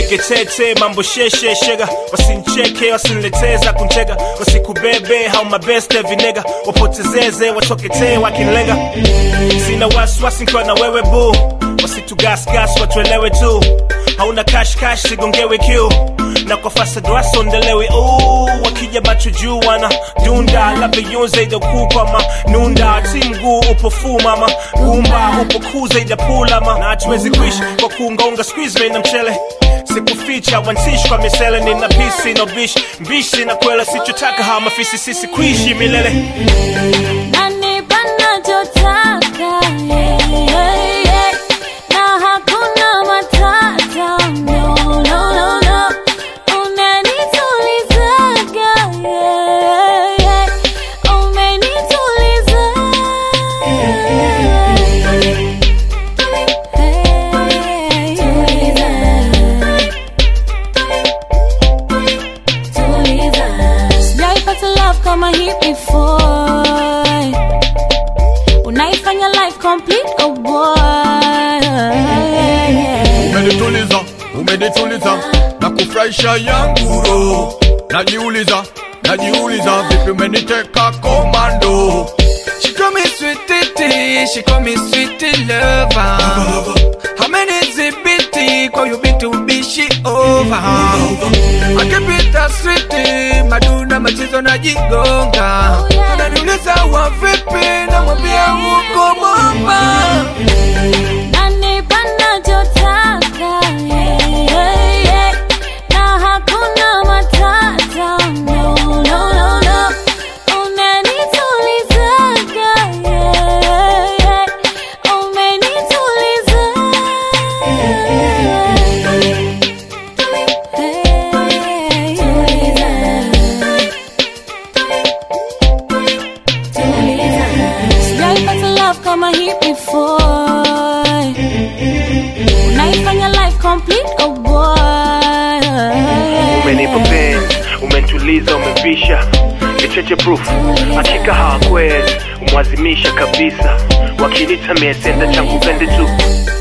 nipige tete mambo sheshe shega wasincheke wasinileteza kunchega wasikubebe hau mabeste vinega wapotezeze watoketee wakinlenga sina wasiwasi nkiwa na wewe bu wasitugasgas watuelewe tu hauna kashkash sigongewe kiu na kwa fasadwasa ondelewe uu wakija macho juu wana dunda labda yunze idakupa ma nunda ti mguu upo fu mama gumba upo kuza idapulama na hatuwezi kuishi kwa kuungaunga squeeze na mchele sikuficha wansishi kwa misele nina pisi no bishi mbishi na kwela sichotaka hawa mafisi sisi kuishi milele Nanipa nachotaka, yeah, yeah, yeah. Na hakuna matata, no, no, no, no. Unanitulizaga, yeah, yeah. Umenituliza. Hey, sijaipata love kama hii before unaifanya life complete oh boy umenituliza umenituliza na kufurahisha yangu roho najiuliza najiuliza vipi umeniteka komando She call me sweetie, she call me sweetie lover. How many zibiti kwa you been to be she over? I keep it a sweetie, maduna machizo na jigonga. Oh, yeah. Unaniuliza wa vipi, namwambia uko bomba. Nanipa nachotaka, yeah, yeah, yeah. Na hakuna matata, no, no, no, no. Unanitulizaga, yeah, yeah. Umenituliza. Sijaipata love kama hii before unaifanya life complete oh boy umenipa penzi umentuliza umevisha nicheche proof hakika hawakwezi umwazimisha kabisa wakinita miesenda changu pende tu